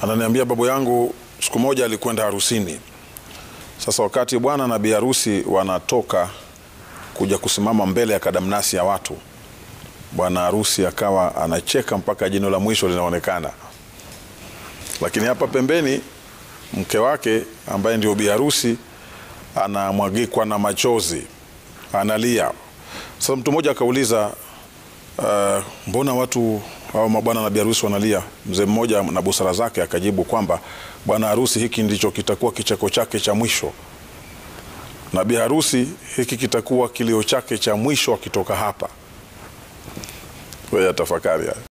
Ananiambia babu yangu siku moja alikwenda harusini. Sasa wakati bwana na bi harusi wanatoka kuja kusimama mbele ya kadamnasi ya watu, bwana harusi akawa anacheka mpaka jino la mwisho linaonekana, lakini hapa pembeni mke wake ambaye ndio bi harusi anamwagikwa na machozi, analia. Sasa mtu mmoja akauliza, uh, mbona watu hao mabwana na bi harusi wanalia? Mzee mmoja na busara zake akajibu kwamba bwana harusi, hiki ndicho kitakuwa kicheko chake cha mwisho, na bi harusi, hiki kitakuwa kilio chake cha mwisho akitoka hapa. Wewe tafakari haya.